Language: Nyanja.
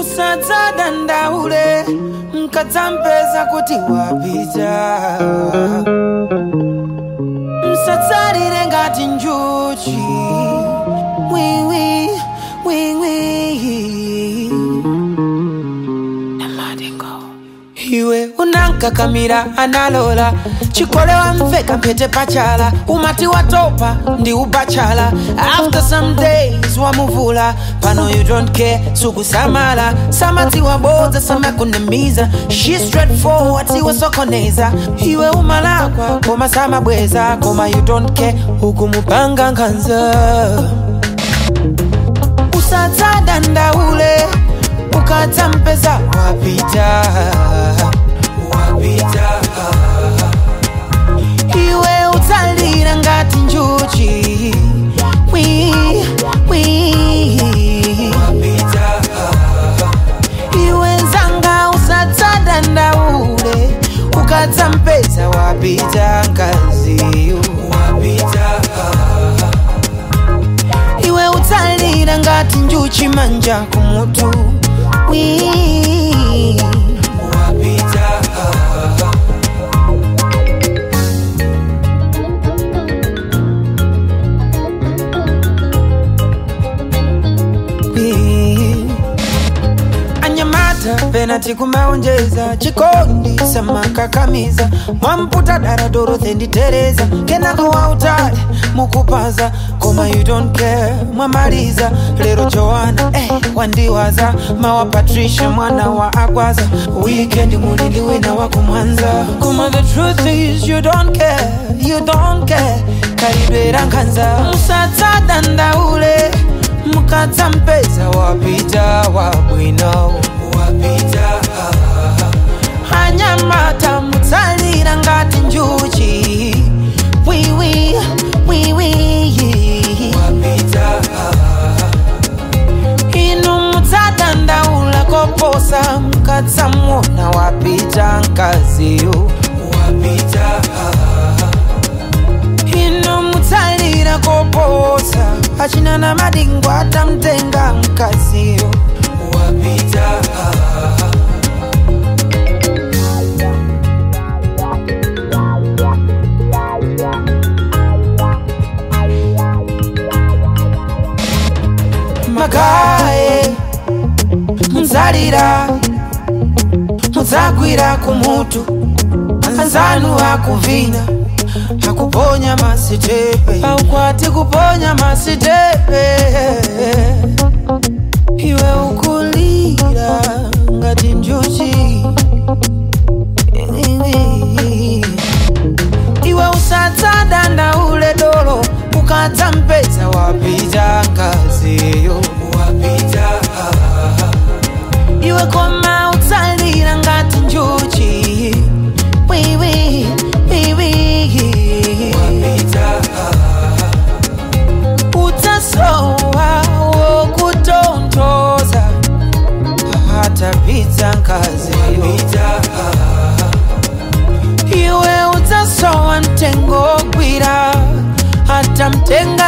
musadzadandaule mkadzampeza kuti wapita msadzalire ngati njuchi wiwi wiwi iwe unankakamira analola chikolewa mveka mpete pachala umati watopa ndi ubachala after some days wamuvula pano you don't care sukusamala samati wabodza samakunamiza she straightforward siwasokoneza iwe umalakwa koma samabweza koma you don't care ukumupanga nkhanza usadzadandaule ukadzampeza wapita wapita iwe utsalira ngati njuchi wi wi wapita iwe nzanga usadzadandaule ukadzampeza wapita nkaziyo wapita iwe utsalira ngati njuchi manja kumutu wi wapita Wi. anyamata penati kumaonjeza chikondi samakakamiza mwamputa dara dorothe nditereza kenako wautali mukupaza koma you don't care mwamaliza lero joana eh, wandiwaza mawa patricia mwana wa agwaza wikendi mulindi wina wakumwanza koma the truth is you don't care you don't care kalidwera nkhanza musadzadandaule mukadzampeza wapita wabwino wapita anyamata mutsalira ngati njuchi wiwi wiwi wapita inu mutsadandaula koposa mukadzamuona wapita nkaziyo wapita ino mutsalira koposa achina na madingo atamtenga mkaziyo wapita magaye muzalira muzagwira kumutu anzanu akuvina akuponya masitepe aukwati kuponya masitepe iwe ukulira ngati njuchi iwe usadzadandaule dolo ukadzampeza wapita ngaziyo wapita iwe koma utsalira ngati njuchi wiwi wiwi wapita utasowa wokutontoza hatapita nkazi wapita iwe utasowa mtengo gwira hata mtenga